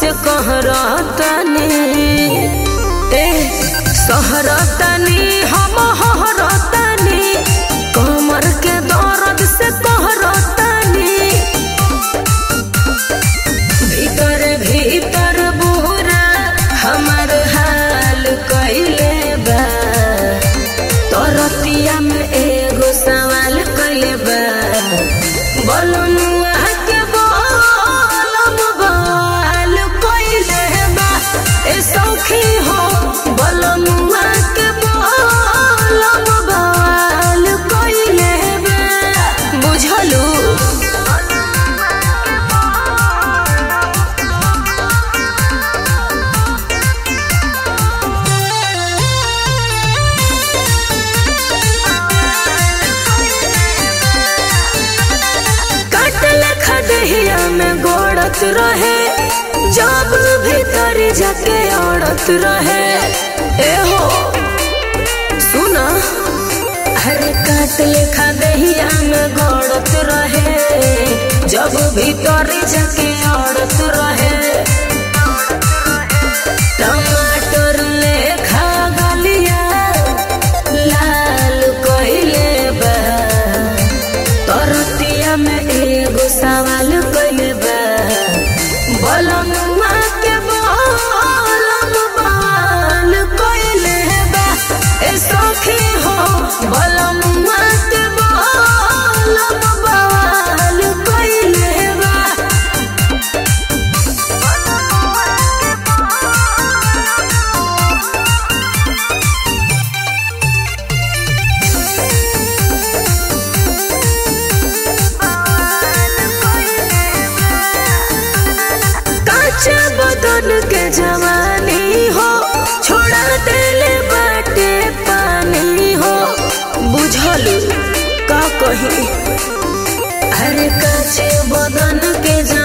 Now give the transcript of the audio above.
से कहरतनी ए सहरतनी हम हरतनी कमर के दर्द से कहरतनी भीतर भीतर बुरा हमर हाल कइले बा तरतिया में एगो सवाल कइले बा बलनुआ के बलम बाल कइले बा ए सौखी हो बलनुआ के बलम बाल कइले बा बुझलू काटल खदहिया में गोड़त रहे जब भीतर जाके औड़त रहे ए हो सुना अरे काटल खदहिया में गोड़त रहे जब भीतर जाके औड़त रहे टमाटर लेखा गलिया लाल कइले बा तरतिया में एगो सवाल कइले बा बलनुआ के बलम बाल कइले बा ए सखी हो बलनुआ के बलम बाल कइले बा काचा बदन के जवानी हो छोड़ा देले बाटे पानी हो बुझलू का कही अरे काचे बदन के जवानी